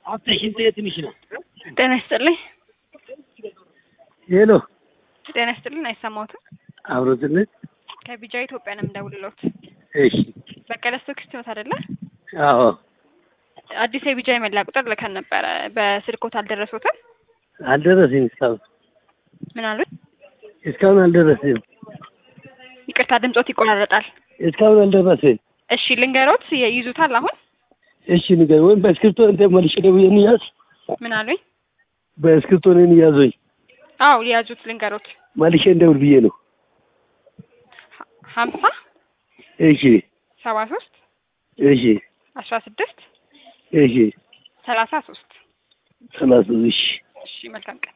አፍተሽን ትንሽ ነው። ጤና ይስጥልኝ። ሄሎ ጤና ይስጥልኝ። አይሰማዎትም? አብሮትነት ከቢጃ ኢትዮጵያ ነው የምደውልልዎት። እሺ። በቀለ ስቶክስ ኖት አይደለ? አዎ አዲስ የቢጃ የመላ ቁጥር ልከን ነበረ። በስልኮት አልደረሶትም? አልደረሰኝ እስካሁን ምን አሉት? እስካሁን አልደረሰኝ ይቅርታ ድምጾት ይቆራረጣል። እስካሁን አልደረሰኝ። እሺ ልንገሮት፣ ይይዙታል አሁን? እሺ ንገር ወይም በእስክሪብቶ እንደ መልሼ ደውዬ እንያዝ። ምን አሉኝ? በእስክሪብቶ እኔን ያዞኝ አዎ ሊያዙት ልንገሮት። መልሼ እንደውል ብዬ ነው። ሀምሳ እሺ ሰባ ሶስት እሺ አስራ ስድስት እሺ ሰላሳ ሶስት ሰላሳ እሺ እሺ መልካም ቀን